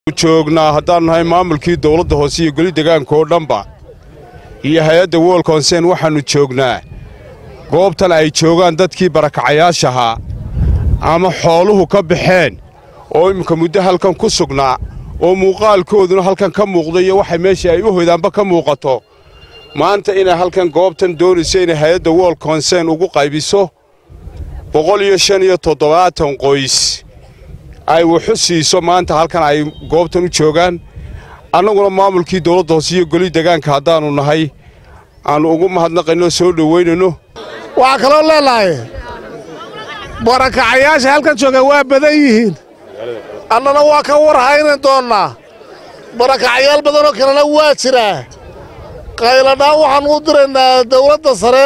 joognaa haddaan nahay maamulkii dawladda hoose iyo goli degaanka oo dhanba iyo hay-adda wool konsen waxaannu joognaa goobtan ay joogaan dadkii barakacayaashahaa ama xooluhu ka baxeen oo imminka muddo halkan ku sugnaa oo muuqaalkooduna halkan ka muuqdo iyo waxay meesha ay u hoydaanba ka muuqato maanta inay halkan goobtan doonayso inay hay-adda wool konsen ugu qaybiso boqol iyo shan iyo toddobaatan qoys ay wuxu siiso maanta halkan ay goobtan u joogaan annaguna maamulkii dawladda hoose iyo goli degaanka haddaannu nahay aannu ugu mahadnaqayno soo dhowaynayno waxaa kaloo leenahay barakacayaasha halkan jooga waa badan yihiin annana waa ka war haynan doonnaa barakacayaal badanoo kalena waa jiraa qayladhaan waxaan u diraynaa dawladda sare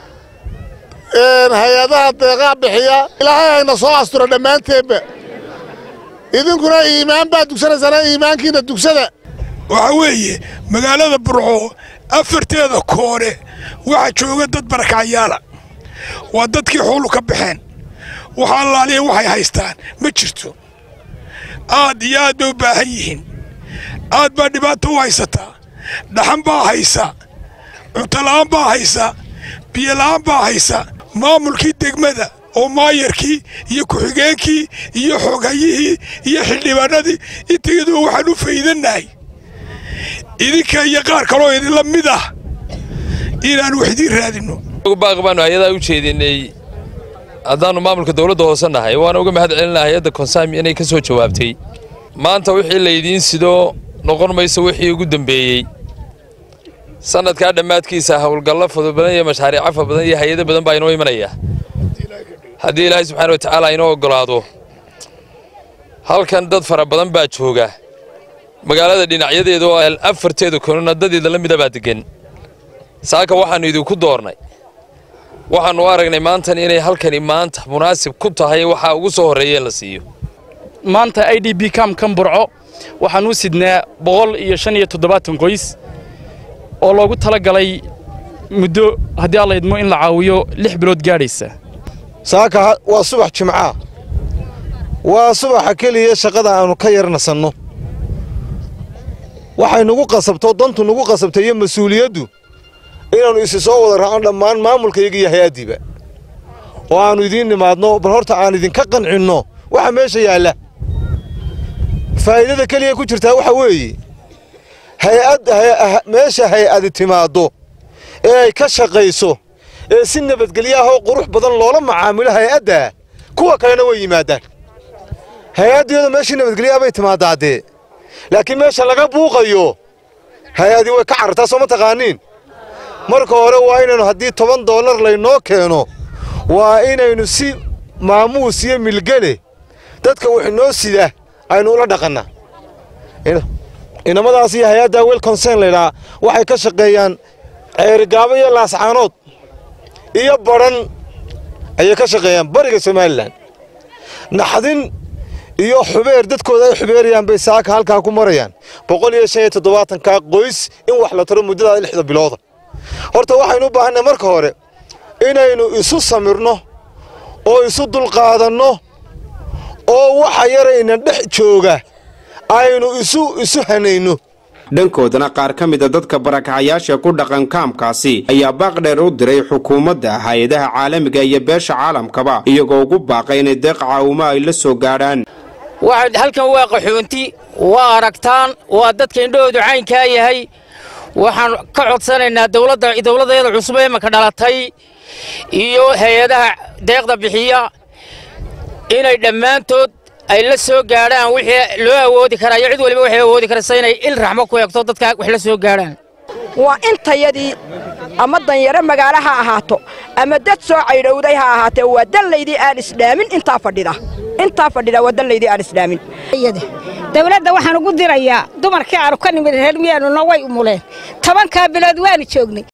hay-adaha deeqaa bixiya ilaahay hayna soo astura dhammaanteedba idinkuna iimaan baad dugsanaysaana iimaankiinna dugsada waxaa weeye magaalada burco afarteeda koore waxaa jooga dad barakacayaala waa dadkii xoolu ka baxeen waxa allaaliya waxay haystaan ma jirto aad iyo aad bay u baahan yihiin aad baa dhibaato u haysataa dhaxan baa haysa cuntala'aan baa haysa biyola'aan baa haysa maamulkii degmada oo maayarkii iyo ku-xigeenkii iyo xoghayihii iyo xildhibaanadii intayaduba waxaan u faydannahay idinka iyo qaar kaloo idinla mid ah inaan wax idiin raadinno baaq baanu hay-adaa u jeedinay haddaannu maamulka dawladda hoose nahay waana uga mahad celinaa hay-adda konsaami inay ka soo jawaabtay maanta wixii laydiin sido noqon mayso wixii ugu dembeeyey sannadkaa dhammaadkiisa howlgallo fudud badan iyo mashaariico fa badan iyo hay-ado badan baa inoo imanaya haddii ilaahay subxaana wa tacaala inoo oggolaado halkan dad fara badan baa jooga magaalada dhinacyadeeda oo afarteeda konona dadeeda la mida baa deggan saaka waxaannu idinku doornay waxaannu u aragnay maantan inay halkani maanta munaasib ku tahay waxaa ugu soo horreeya in la siiyo maanta i d b kam kan burco waxaan u sidnaa boqol iyo shan iyo toddobaatan qoys oo loogu tala galay muddo haddii alla idmo in la caawiyo lix bilood gaadhaysa saaka waa subax jimcaa waa subaxa keliya shaqada aannu ka yar nasanno waxay nugu qasabto dantu nugu qasabtay iyo mas-uuliyaddu inaannu isi soo wada raacno dhammaan maamulkayga iyo hay-addiiba oo aannu idiin nimaadno bal horta aan idinka qancinno waxa meesha yaalla faa'iidada keliya ku jirtaa waxa weeye hay'ad meesha hay-adi timaaddo ee ay ka shaqayso ee si nabadgelyaahoo qurux badan loola macaamilo hay-addaa kuwa kalena way yimaadaan hay-addeedu meeshii nabadgelyaha bay timaaddaadee laakiin meesha laga buuqayo hay-adii way ka carartaa soo ma taqaaniin marka hore waa inaynu haddii toban dollar laynoo keeno waa inaynu si maamuus iyo milgele dadka wax inoo sida aynu ula dhaqannaa inamadaas iyo hay-adda wel konsen laydhaa waxay ka shaqeeyaan ceerigaabo iyo laascaanood iyo badhan ayay ka shaqeeyaan bariga somalilan naxdin iyo xubeer dadkooda ay xubeerayaan bay saaka halkaa ku marayaan boqol iyo shan iyo toddobaatankaa qoys in wax la taro muddada lixda bilooda horta waxaynu u baahannahay marka hore inaynu isu samirno oo isu dulqaadanno oo waxa yarayna dhex jooga aynu isu isu hanayno dhankoodana qaar ka mida dadka barakacayaasha ku dhaqan kaamkaasi ayaa baaq dheer u diray xukuumadda hay-adaha caalamiga iyo beesha caalamkaba iyagoo ugu baaqay inay deeq caawimo ay la soo gaadhaan halkan waa qaxoonti waa aragtaan waa dadka indhahoodu caynkaa yahay waxaan ka codsanaynaa dawladdeeda cusub ee imanka dhalatay iyo hay-adaha deeqda bixiya inay dhammaantood ay la soo gaadhaan wixii loo awoodi karaa iyo cid waliba waxay awoodi karaysa inay il raxmo ku eegto dadka wax la soo gaadhaan waa intayadii ama danyaro magaalo ha ahaato ama dad soo caydhowday ha ahaatee waa dallaydii aan isdhaamin intaa fadhida intaa fadhida waa dallaydii aan isdhaamin dawladda waxaan ugu dirayaa dumarkii aanu ka nimid reer miyaanuna way umuleen tobankaa bilood waanu joognay